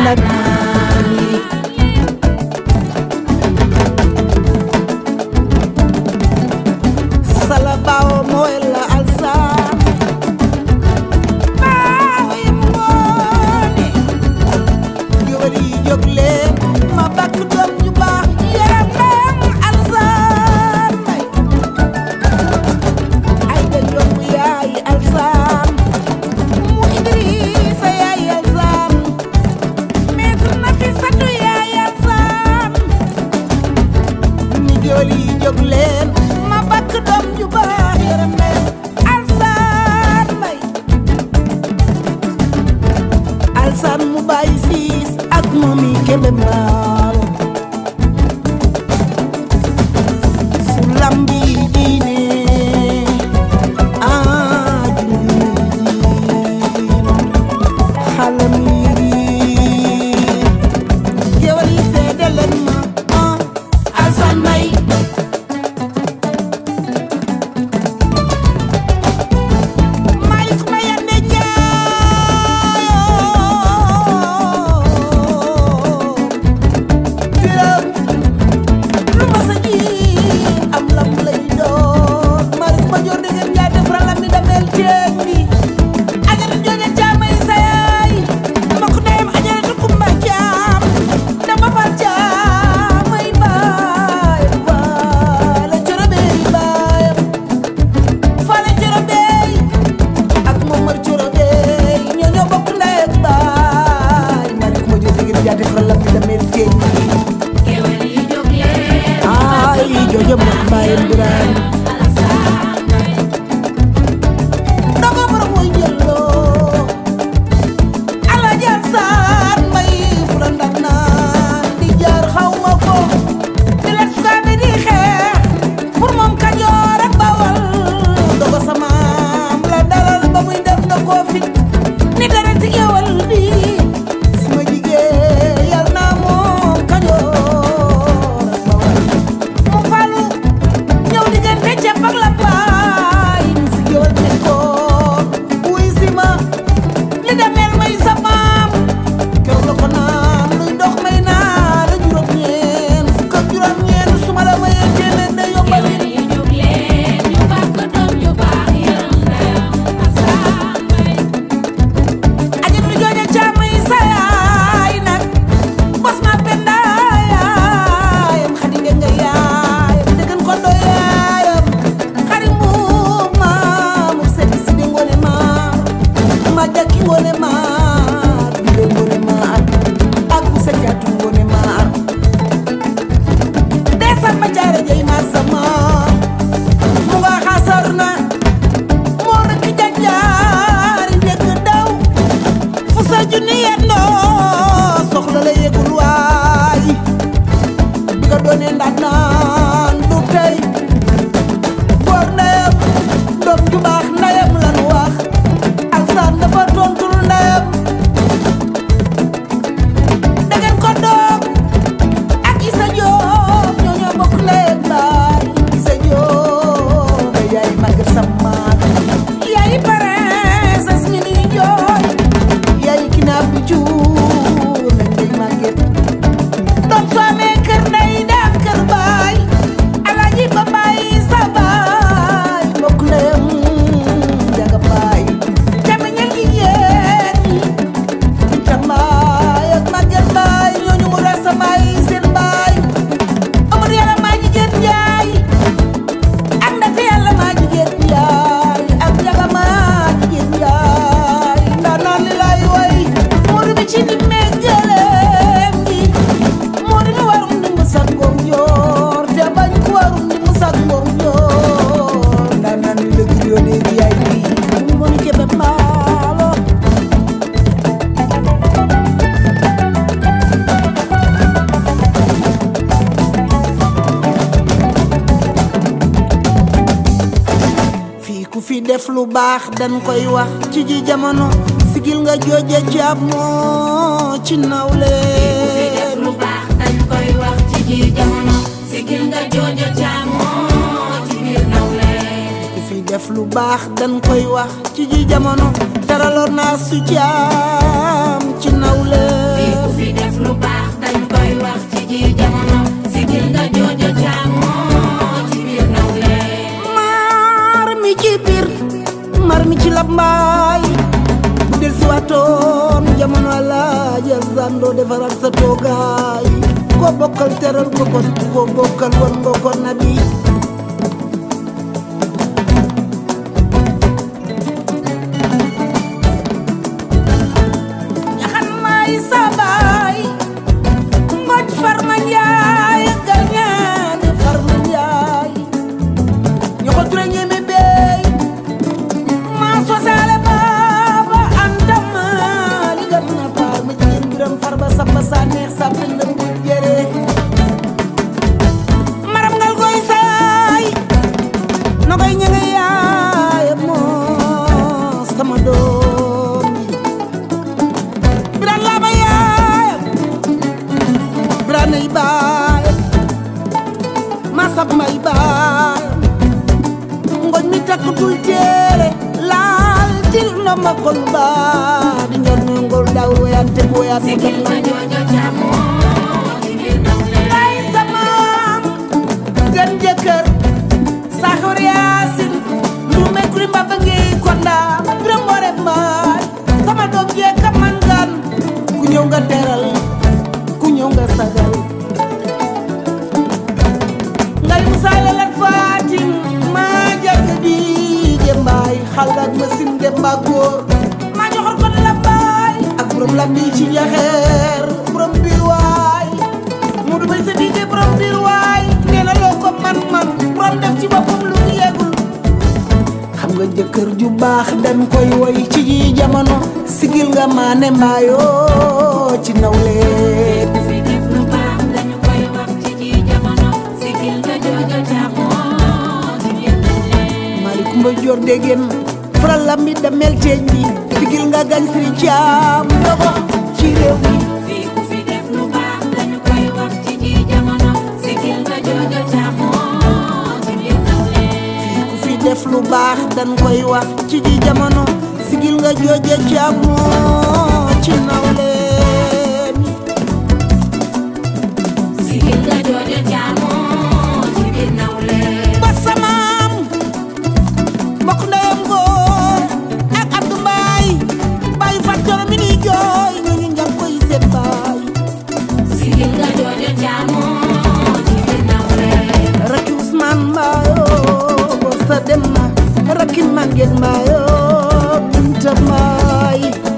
naan yi sala baawo mooy la alsaan baawo yi ngoone géwél yi jóg leen ma bakk doom ju baax yaram alsaan may ay da jomb yaay alsaan mu idrissa yaay alsaan maître na fi satu yaay alsaan ni géwél yi jóg leen ma bakk doom ju baax yaram leen alsaan may alsaan mu bàyyi siis ak moom yi kebe mbaalo su lambi diine ah diin xalam yi géwél yi seede leen ma ah alsaan may Malick Mayane Ndiaye lu ma sa ji am lam lay doon Malick ma joor dégg ngeen def ralam mi damel ceeb bi ajara jooja caamay sa yaay ma ko dem ajara tu kumba caam dama fal caamay baay faale coro beey baayam faale coro beey ak Momar coro beey ñoo ñoo bokk ndey ak baay Malick ma joor dégg ngeen def ralam mi damel ceeb bi Géwél yi jóg leen ay jooja mbokk baayam Birahim dogo borom mooy jëlloo Alaaji Alsaan Mbay fu la ndax naan di jaar xaw ma ko di la sukaabe di xeex pour moom Kajoor ak Bawal dogo samaam la dalal ba muy def na koo fit ni dara ci géwal bi suma jigéen yal naa moom Kajoor ak Bawal mu falu ñëw diggante ceeb ak la baay ñu fi géwal nekkoon wuy si ma li demeel may sa maam keroog la ko naan luy dox may naa la juróom-ñeent fukk ak juróom-ñeent su ma la mayee téeméer day yombal Géwél yi jóg leen ñu bàkk doom ju baax yaram ndeyam Alsaan Mbay ajit lu jooja caamay sa yaay nag bos ma penda yaayam xadi nga nga yaayam dëggan ko do yaayam xari mbuub maamu sedi si di ngone maar ma jakki ngone maar bile ngone maar ak bu sa jaatu ngone maar desal ma jaare jey maar sama mu nga xasar na moo rek jajaari dëgg daw fu sa junni yendoo soxla la yëgul waay bi nga doonee ndax naan du tey góor ndeyam doom ju baax ndeyam lanu wax alsaan dafa tontul ndeyam dangeen ko doom ak Isa Joob ñoo ñoo bokk ndey ak baay Isa Joob yaay màgg samaat yaay princesse ñu ni jooy yaay kinaab bi cuur nañ day màgget doom soo amee kër ndey daam kër baay alaaji ba baay sa baay bokk ndeyam jaga baay camiñal jigéen ñi tambaay ak màgget baay ñooñu mu rasa baay seen baay amul yàlla maa jigéen jaay ak ndate yàlla maa jigéen jaay ak jaga maa jigéen jaay ndaa naan li laay way moo di bi ci di meggaleem gi moo di mi warum di mu sag ngoom joor te bañ ku warum di mu sag ngoom joor ndaa naan li la giriyo léegi yaay bi moo ni kebe mbaalo fii ku fi def lu baax dañ koy wax ci ji jamono sigil nga jooje caab moo ci nawle ku fi def lu baax dañ koy wax ci biir jamono sigil nga joojo caamoo ci biir nawle ku fi def lu baax dañ koy wax ci ji jamono teraloon naa su caam ci nawle fii ku fi lambaay bu del si waatoon jamono alaaja zando defaral sa toogaay koo bokkal teral ko kon koo bokkal won nga ko nabi ñaxan may sabaay ngoj farma njaay gañaane farma njaay ñoxo ture ñeme beey maa sosaale baaba antama li gam na baar ma jigéen biram farba samba sa neex sa pendam bu jere maram ngal koy saay no koy ñenge yaay moo sama doom yi biran laa ba yaayam biran nay baayam masab may baayam ngoñ mi takkutul téere laal til ndomba kol baa di njor no ngol daw woyante ko woyaat mu sigil dem nga joojo càmmoo ci biir nawle lay samaam gën jëkkër saxur yaasin lu mekri mbaba ngi konda biram boore mbaay sama doom jee ka man gan ku ñëw nga teral ku ñëw nga sagal ngay musaale lat faatim maa jàgg bi jëmbaay xalgaat masin demba góor maa joxor ko la mbaay ak borom lambi ci njaxeer borom biir waay mu du bay sa diige borom biir waay nee na loo ko man-man borom def ci boppam lu mu yegul xam nga jëkkër ju baax dañ koy woy ci ji jamono sigil nga maane mbaayoo ci nawle ku fi def lu baax dañu koy wax ci ji jamono sigil nga joojo càmmoo ci biir nawle mari kumba jor degen faral lambi da mel teeñ bi sigil nga gañ siri caam ndogo ci réew mi fii ku fi def lu baax dañu koy wax ci ji jamono sigil nga joojo càmmoo ci biir nawle ku fi def lu baax dañ koy wax ci ji jamono sigil nga jooje caamoo ci nawle mi sigil nga joojo càmmoo ci biir nawle ba samaam mbokk ndeyam góor ak Abdou Mbaay bàyyi fàttoro mi ni jooy ñooñu njàng koy seen baay sigil nga joojo càmmoo ci biir nawle rakki Ousmane Mbayo bo sa dem na rakki Maguette Mbayo Binta Mbaay